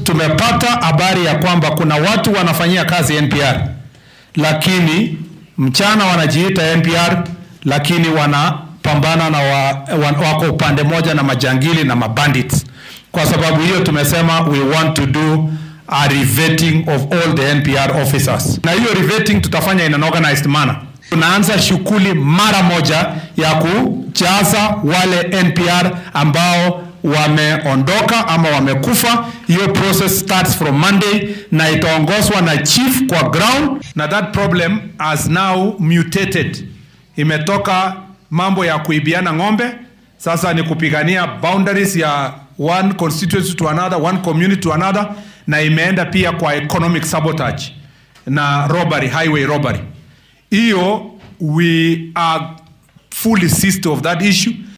tumepata habari ya kwamba kuna watu wanafanyia kazi NPR, lakini mchana wanajiita NPR, lakini wanapambana na wa, wa, wako upande moja na majangili na mabandits. Kwa sababu hiyo tumesema we want to do a revetting of all the NPR officers, na hiyo revetting tutafanya in an organized manner. Tunaanza shughuli mara moja ya kujaza wale NPR ambao wameondoka ama wamekufa. Hiyo process starts from Monday na itaongozwa na chief kwa ground, na that problem has now mutated, imetoka mambo ya kuibiana ng'ombe, sasa ni kupigania boundaries ya one constituency to another, one community to another, na imeenda pia kwa economic sabotage na robbery, highway robbery. Hiyo we are fully seized of that issue